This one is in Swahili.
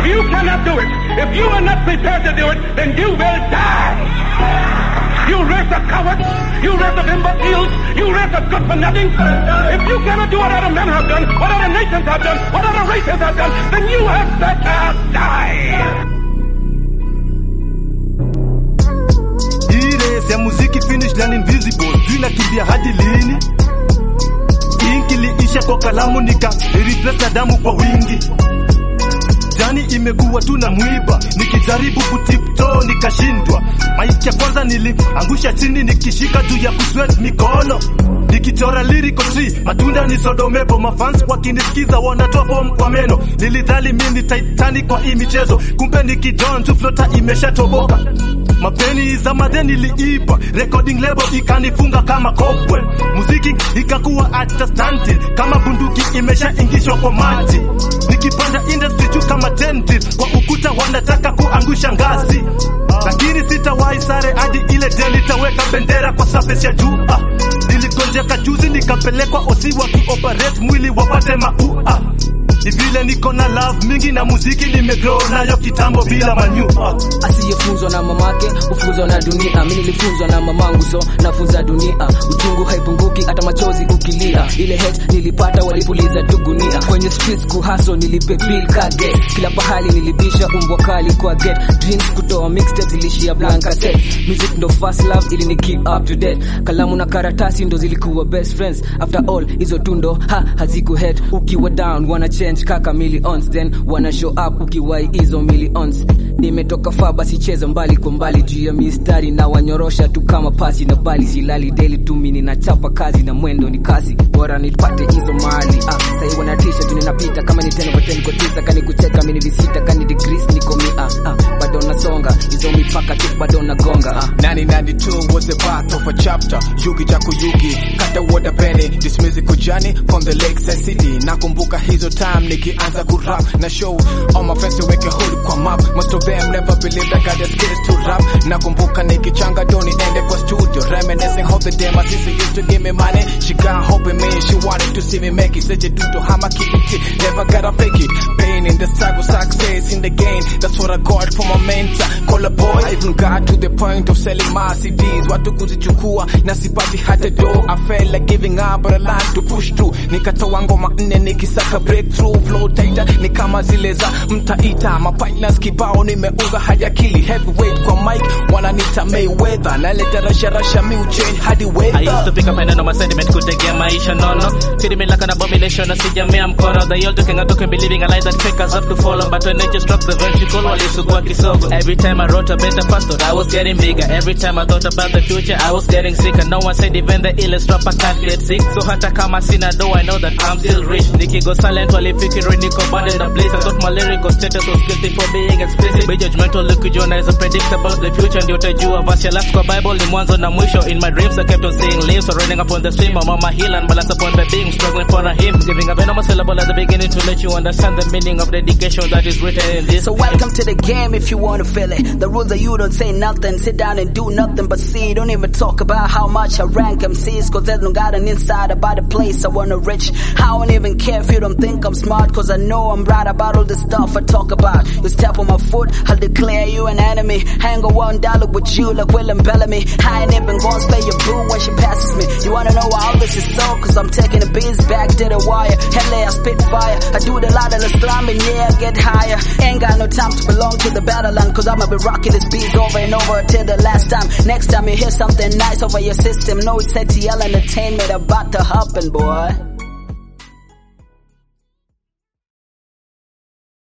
you cannot do it, if you are not prepared to do it, then you will die. You race of cowards, you race of imbeciles, you race of good for nothing. If you cannot do what other men have done, what other nations have done, what other races have done, then you have better die. Hii race ya muziki finish line invisible, tunakimbia hadi lini? Ink iliisha kwa kalamu nika replace na damu kwa wingi. Jani imekuwa tu na mwiba, nikijaribu kutipto nikashindwa. Maiki ya kwanza niliangusha chini nikishika juu ya kuswet mikono nikichora lyrical tree, matunda ni sodomepo, mafans wakinisikiza wanatoa form kwa meno. Nilidhani mimi ni Titanic kwa hii michezo, kumbe nikijoin tu flota imeshatoboka. Mapeni za madeni niliipa, recording label ikanifunga kama kobwe, muziki ikakuwa hata stunted kama bunduki imeshaingishwa kwa maji. Nikipanda industry juu kama tented, kwa ukuta wanataka kuangusha ngazi, lakini sitawahi sare hadi ile day nitaweka bendera kwa surface ya juu. Ah, niligonjeka juzi nikapelekwa osi wakioperate mwili wapate maua ni vile niko na love mingi na muziki nimegrow nayo kitambo bila manyua asiyefunzwa na mamake hufunzwa na dunia mi nilifunzwa na mamangu so nafunza dunia uchungu haipunguki hata machozi ukilia ile hate nilipata walipuliza tugunia kwenye streets kuhaso nilipe bill ka get kila pahali nilibisha umbwa kali kwa get dreams kutoa mixtape zilishia blanka set music ndo first love ili ni keep up to date kalamu na karatasi ndo zilikuwa best friends after all hizo tundo ha haziku head ukiwa down wana change kaka millions then wana show up ukiwai hizo millions nimetoka faa basi cheza mbali kwa mbali juu ya mistari na wanyorosha tu kama pasi na bali silali daily tu mimi ninachapa kazi na mwendo ni kasi bora nipate hizo mali ah sai wanatisha tu ninapita kama ni tena kwa tena kwa tisa kani kucheka mimi ni visita kani degrees niko mi ah, ah bado nasonga hizo mipaka tu bado nagonga ah 1992 was the birth of a chapter Yugi Jaku Yugi Kata water penny This musical journey from the Lakeside City Nakumbuka hizo time nikianza kurap na show All my friends weke hood kwa map Most of them never believed I got the skills to rap Nakumbuka nikichanga doni ende kwa studio Reminiscing how the day my sister used to give me money She got hope in me She wanted to see me make it Said you do to hama kiti Never gotta fake it Pain in the struggle Success in the game That's what I got from my mentor Call a boy I even got to the point of selling my CDs watu kuzichukua na sipati hata do I felt like giving up but I learned to push through nikatoa ngoma nne nikisaka breakthrough flow tighter ni kama zile za mtaita mapilas kibao nimeunga hajakili heavyweight kwa mic wananita Mayweather naleta rasha rasha mi uchange hadi I used weather to pick up and my sentiment kutegea maisha nono Feeding me like an abomination asijamea mkono They all talking and talking believing a lie that fake us have to follow But when nature struck the vertical walisugua kisogo Every time I wrote a better fast thought I was getting bigger Every time I thought about the future I was getting sicker No one said even the illest rapper can't get sick So hata kama sina do I know that I'm still rich Nikigo silent walifikiri niko bad in the place I thought my lyrical status was guilty for being explicit Be judgmental ukijiona is predictable The future ndio utajua verse ya last kwa Bible ni mwanzo na mwisho In my dreams I kept on seeing leaves So running up on the stream I'm on my heel and balance upon the beam Struggling for a hymn Giving a venomous syllable at the beginning To let you understand the meaning of dedication that is written in this So welcome to the game if you wanna feel it. The rules are you don't say nothing, sit down and do nothing but see. Don't even talk about how much I rank MCs, cause they don't got an inside about the place I wanna reach. I don't even care if you don't think I'm smart, cause I know I'm right about all the stuff I talk about. You step on my foot, I'll declare you an enemy. Hang on one dollar with you like Willem Bellamy. I ain't even gonna spare your boo when she passes me. You wanna know why all this is so? Cause I'm taking the beats back to the wire. Hell yeah, I spit fire. I do the lot of the slime and yeah, I get higher. Ain't got no time to belong to the battleland cause I'ma be rocking this beat over and over till the last time. Next time you hear something nice over your system, know it's ATL entertainment about to happen, boy.